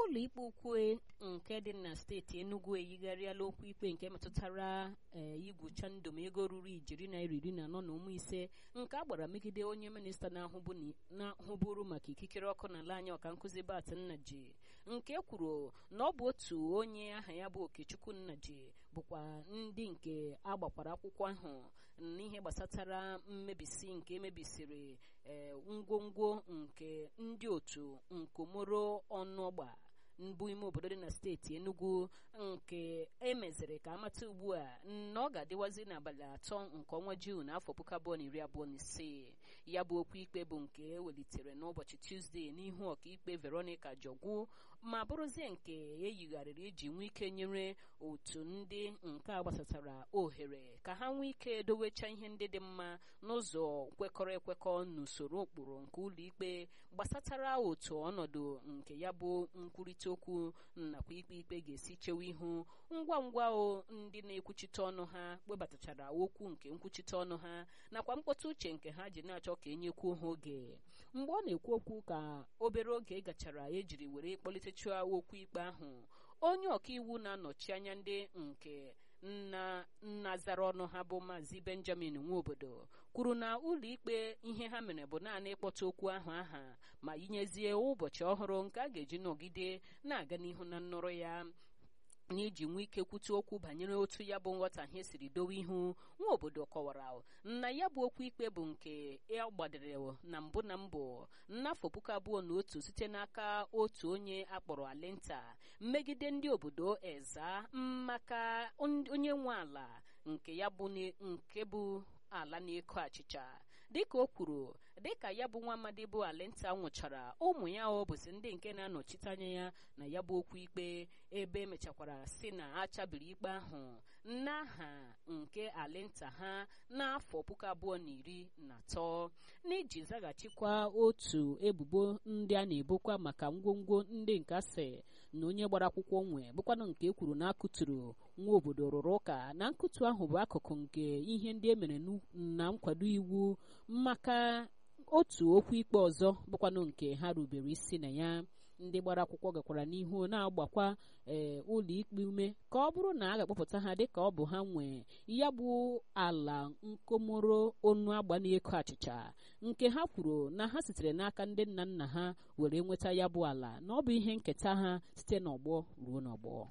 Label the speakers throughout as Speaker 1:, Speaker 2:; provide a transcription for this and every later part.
Speaker 1: ụlọ ikpe ukwu nke dị na steeti enugu eyigharịala okwu ikpe nke metụtara igwucha ndụm ego ruru ijeri naira iri na anọ na ụmụ ise nke a gbara megide onye minista na-ahụburu maka ikikere ọkụ n'ala anyị ọka nkụzi bat nnaji nke kwuru na ọ bụ otu onye aha ya bụ okechukwu nnaji bụkwa ndị nke agbakwara akwụkwọ ahụ n'ihe gbasatara mmebisi nke emebisiri ngwongwo nke ndị otu nkomoro ọnụọgba mbụ ime obodo dị na steeti enugu nke emeziri ka amata ugbu a na ọ ga-adịwazi n'abalị atọ nke ọnwa juun afọ puku abụọ na iri abụọ na ise ya bụ okwu ikpe bụ nke ewelitere n'ụbọchị tuzdee n'ihu ọkaikpe veronica jọgwu ma bụrụzie nke eyigharịrị iji nwee ike nyere otu ndị nke a gbasatara ohere ka ha nwee ike dowecha ihe ndị dị mma n'ụzọ kwekọrọ ekwekọ n'usoro ụkpụrụ nke ụlọikpe gbasatara otu ọnọdụ nke ya bụ nkwurịta okwu nakwa ikpe ikpe ga-esi chewe ihu ngwa ngwa o ndị na-ekwuchite ọnụ ha webatachara okwu nke nkwuchite ọnụ ha nakwa mkpọtụ uche nke ha ji na-achọ ka enyekwuo ha oge mgbe ọ na-ekwu okwu ka obere oge gachara ejiri were kpọlitechua okwu ikpe ahụ onye ọkaiwu na-anọchi anya ndị nke nna nna zara ọnụ ha bụ maazị benjamin nwaobodo kwuru na ụlọikpe ihe ha mere bụ naanị ịkpọta okwu ahụ aha ma yinyezie ụbọchị ọhụrụ nke a ga-eji nọgide na-aga n'ihu na nnọrọ ya n'iji nwee ike kwute okwu banyere otu ya bụ nghọtahie siri dowe ihu nwa obodo kọwara na ya bụ okwu ikpe bụ nke a gbadere na mbụ na mbụ n'afọ puku abụọ na otu site n'aka otu onye akpọrọ alenta mmegide ndị obodo eza maka onye nwe ala nke ya bụ nke bụ ala na-eko achịcha dịka o kwuru dịka ya bụ nwa amadi bụ alenta nwụchara ụmụ ya ọ bụzi ndị nke na-anọchite anya ya na ya bụ okwu ikpe ebe emechakwara si na achabiri ikpe ahụ n'aha nke alenta ha n'afọ puku abụọ na iri na atọ n'iji zaghachikwa otu ebubo ndị a na-ebokwa maka ngwongwo ndị nke asị na onye gbara akwụkwọ nwe bụkwanụ nke e kwuru na akụturu nwa obodo rụrụ ụka na nkụtu ahụ bụ akụkụ nke ihe ndị e mere na nkwado iwu maka otu okwu ikpe ọzọ bụkwanụ nke ha rubere isi na ya ndị gbara akwụkwọ gakwara n'ihu na-agbakwa ee ụlọ ikpe ume ka ọ bụrụ na a ga-akpọpụta ha dịka ọ bụ ha nwe ya bụ ala nkomoro onu agba na-eko achịcha nke ha kwuru na ha sitere n'aka ndị nna nna ha were nweta ya bụ ala na ọ bụ ihe nketa ha site n'ọgbọ ruo n'ọgbọ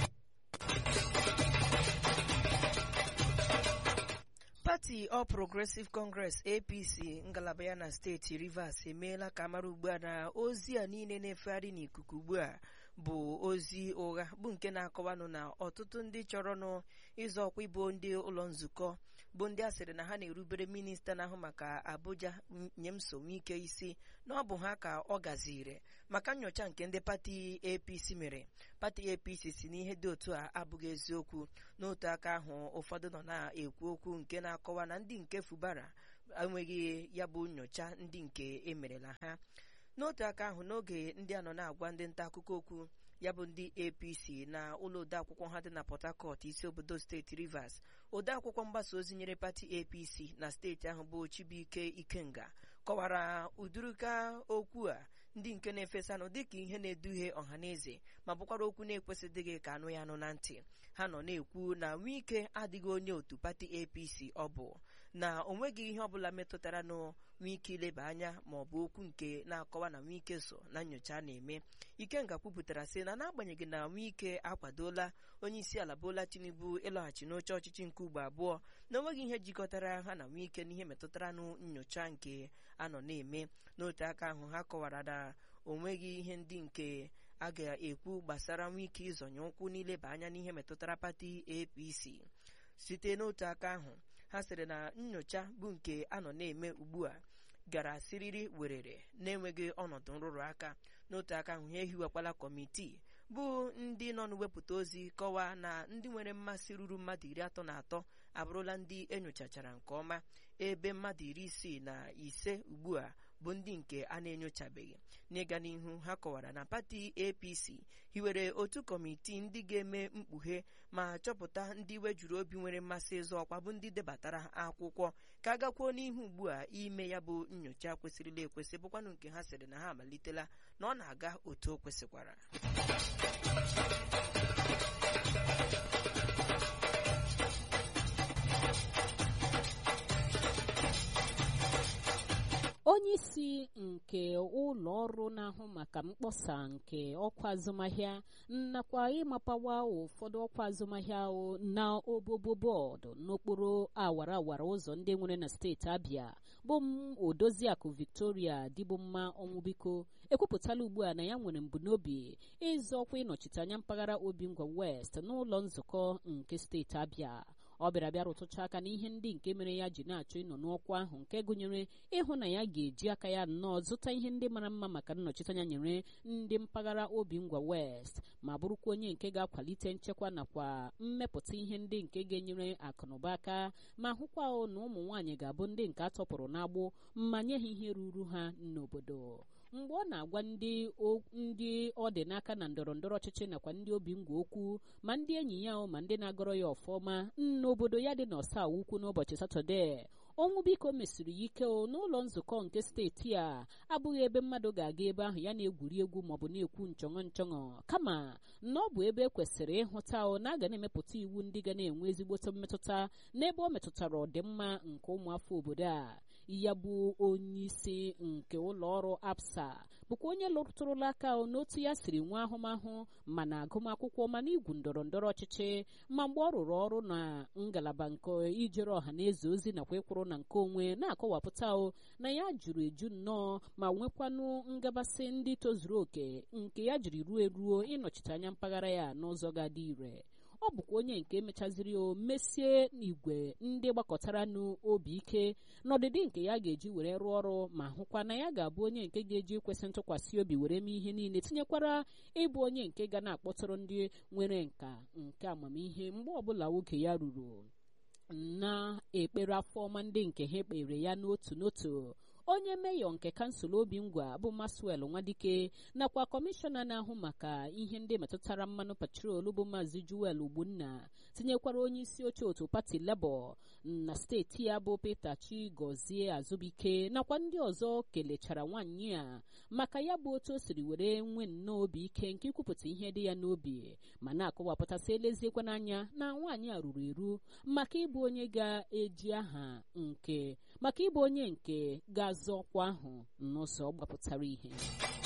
Speaker 2: pati All Progressive Congress APC ngalaba ya na steeti Rivers emeela ka mara ugbu a na ozi a niile na-efegharị n'ikuku ugbu a bụ ozi ụgha bụ nke na-akọwanụ na ọtụtụ ndị chọrọnụ ịzọ ọkwa ịbụ ndị ụlọ nzukọ bụ ndị a sịrị na ha na-erubere minista na-ahụ maka Abuja Nyemso Wike isi na ọ bụ ha ka ọ gaziri maka nyocha nke ndị pati APC mere pati APC si n'ihe dị otu a abụghị eziokwu n'otu aka ahụ ụfọdụ nọ na-ekwu okwu nke na-akọwa na ndị nke fubara enweghị ya bụ nyocha ndị nke emerela ha n'otu aka ahụ n'oge ndị a nọ na-agwa ndị nta akụkọ okwu ya bụ ndị apc na ụlọ odeakwụkwọ ha dị na port harcourt isi obodo steeti rivers odeakwụkwọ mgbasa ozi nyere pati apc na steeti ahụ bụ chibuike ikenga kọwara ụdịrịka okwu a ndị nke na-efesanụ dịka ihe na-eduhie ọhaneze ma bụkwara okwu na-ekwesịdịghị ka anụ ya anụ na ntị ha nọ na-ekwu na Wike adịghị onye otu pati apc ọ bụ na o nweghị ihe ọbụla metụtara na Wike ileba anya ma ọ bụ okwu nke na-akọwa na Wike so na nyocha na-eme Ikenga kwupụtara sị na n'agbanyeghị na Wike akwadola onye isi ala Bola Tinubu ịlọghachi n'oche ọchịchị nke ugbo abụọ na onweghị ihe jikọtara ha na Wike n'ihe metụtara na nyocha nke anọ na-eme n'otu aka ahụ ha kọwara na onweghị ihe ndị nke a ga-ekwu gbasara Wike ịzọnye ụkwụ n'ileba anya n'ihe metụtara pati APC site n'otu aka ahụ ha sịrị na nyocha bụ nke anọ na-eme ugbu a gara siriri werere na-enweghị ọnọdụ nrụrụ aka n'otu aka ahụ ha ehiwekwala kọmitii bụ ndị nọ n'wepụta ozi kọwaa na ndị nwere mmasị ruru mmadụ iri atọ na atọ abụrụla ndị enyochachara nke ọma ebe mmadụ iri isii na ise ugbu a bụ ndị nke a na-enyochabeghị n'ịga n'ihu ha kọwara na pati apc hiwere otu kọmitii ndị ga-eme mkpughe ma chọpụta ndị wejuru obi nwere mmasị ịzọ ọkwa bụ ndị debatara akwụkwọ ka a gakwuo n'ihu ugbu a ime ya bụ nyocha kwesịrịla ekwesị bụkwanụ nke ha sịrị na ha amalitela na ọ na-aga otu o kwesịkwara
Speaker 1: onye isi nke ụlọ ọrụ na-ahụ maka mkpọsa nke ọkwa azụmahịa nakwa ịmapawa ụfọdụ ọkwa azụmahịa na obobo bọọdụ n'okporo awara awara ụzọ ndị nwere na steeti abịa bụ m odoziakụ victoria dịbụmma ọnwụbiko ekwupụtala ugbu a na ya nwere mbunobi ịzọ ọkwa ịnọchite anya mpaghara obingwa west n'ụlọ nzukọ nke steeti abịa ọ bịara bịa rụtụcha aka n'ihe ndị nke mere ya ji na-achọ ịnọ n'ọkwa ahụ nke gụnyere ịhụ na ya ga-eji aka ya nnọọ zụta ihe ndị mara mma maka nnọchiteanya nyere ndị mpaghara obingwa west ma bụrụkwa onye nke ga-akwalite nchekwa nakwa mmepụta ihe ndị nke ga-enyere akụnụba aka ma hụkwa na ụmụ nwaanyị ga-abụ ndị nke a tọpụrụ n'agbụ ma nye ha ihe ruru ha n'obodo mgbe ọ na-agwa ndị ndị ọ dị n'aka na ndọrọ ndọrọ ọchịchị nakwa ndị obi ngwa okwu ma ndị enyi ya ma ndị na-agọrọ ya ọfọma n'obodo ya dị n'ọsa ukwu n'ụbọchị satọdee ọnwụ biko mesiri ya ike n'ụlọ nzukọ nke steeti a abụghị ebe mmadụ ga-aga ebe ahụ ya na-egwuri egwu maọbụ na-ekwu nchọṅọ nchọṅọ kama na ọ bụ ebe e kwesịrị ịhụta na a ga na-emepụta iwu ndị ga na-enwe ezigbote mmetụta n'ebe ọ metụtara ọdịmma nke ụmụafọ obodo a ya bụ onye isi nke ụlọ ọrụ apsa bụkwa onye lụtụrụla aka n'otu ya siri nwee ahụmahụ ma na agụmakwụkwọ ma na igwu ndọrọ ndọrọ ọchịchị ma mgbe ọ rụrụ ọrụ na ngalaba nke ijere ọha na eze ozi nakwa ịkwụrụ na nke onwe na-akọwapụta na ya juru eju nnọọ ma nwekwanụ ngabasị ndị tozuru oke nke ya jiri ruo eruo ịnọchite anya mpaghara ya n'ụzọ ga-adị ire ọ bụkwa onye nke mechaziri o mesie n'igwe ndị gbakọtara n'obi ike n'ọdịdị nke ya ga-eji were rụọ ọrụ ma hụkwa na ya ga-abụ onye nke ga-eji ikwesị ntụkwasị obi were mee ihe niile tinyekwara ịbụ onye nke ga na-akpọtụrụ ndị nwere nka nke amamihe mgbe ọbụla oge ya ruru na ekpere afọ ọma ndị nke ha ekpere ya n'otu n'otu onye meyọ nke kansụl obi ngwa bụ maswel nwadike nakwa kọmishọna na-ahụ maka ihe ndị metụtara mmanụ petrol bụ maazị juel ogbunna tinyekwara onye isi oche otu pati lebọ na steeti ya bụ peter chigozie azụbike nakwa ndị ọzọ kelechara nwaanyị a maka ya bụ otu o siri were nwee nnọọ obi ike nke ikwupụta ihe dị ya n'obi ma na-akọwapụtasị eleziekwa n'anya na nwaanyị a ruru eru maka ịbụ onye ga-eji aha nke maka ịbụ onye nke ga-azọ ọkwa ahụ n'ụzọ gbapụtara ihe